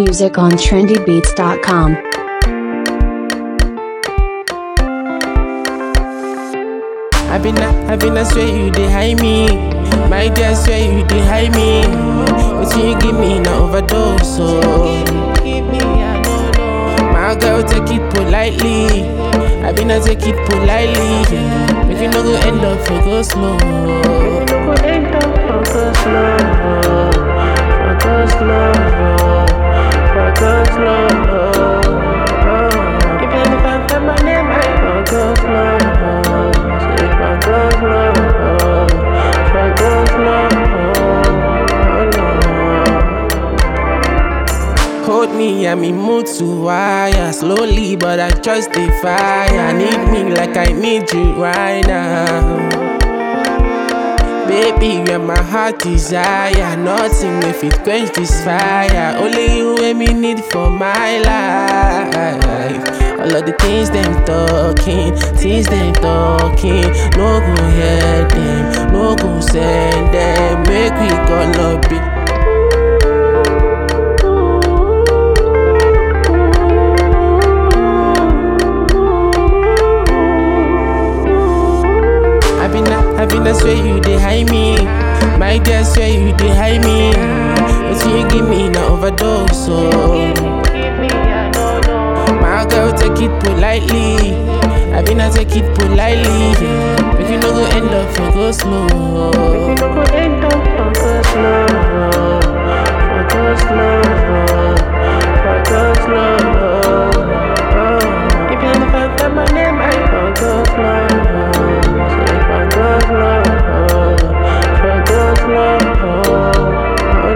music on trendybeats.com. I been a, I been a swear you dey hide me. My dear swear you dey hide me. But you give me na overdose, so. My girl take it politely. I been a take it politely. Make you no go end up for go slow. Make you no go end up for go slow. For go slow. For go slow. Even if I find my name, I for go slow. Say for go slow. For go slow. Oh no. Hold me, I'm in mood to wire Slowly, but I trust the fire Need me like I need you right now Baby, you're my heart desire Nothing if it quench this fire Only you and me need for my life All of the things them talking Things them talking No go hear them No go send them Make we gonna be I been a, I been a swear you dey hide me. My dear swear you dey hide me. But you give me na overdose, so. My girl take it politely. I been a take it politely. Make you no go end up for go slow. Make you no go end up for go slow. For go slow. For go slow. Even if I find my name, I for go slow. Say for go slow. For go slow. Oh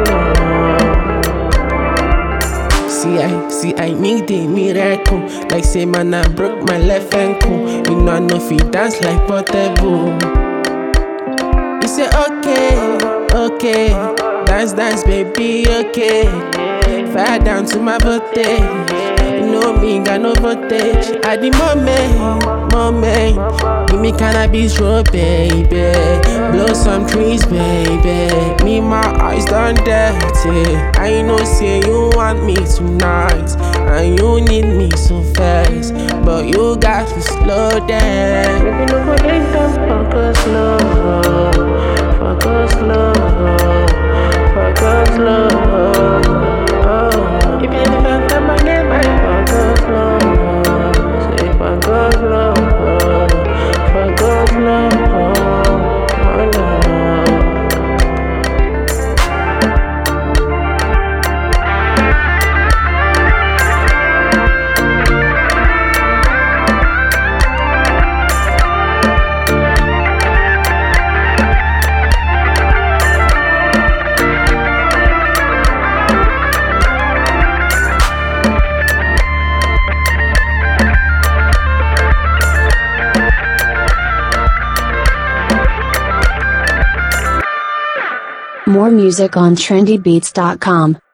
no. See, I see, I need a miracle. Like say, man, I broke my left ankle. You know, I know if you dance like portable. You say, okay, okay, dance, dance, baby, okay. Fire down to my birthday. You know me, got no voltage. At the moment, moment, give me cannabis, roll, baby. Blow some trees, baby. Me, my eyes done dirty. I know, say you want me tonight, and you need me so fast. But you got to slow down. Maybe no go end up, focus slow, focus slow, focus slow. Oh, even if I find my name, I focus slow. Say focus slow, focus slow. Oh no. More music on trendybeats.com.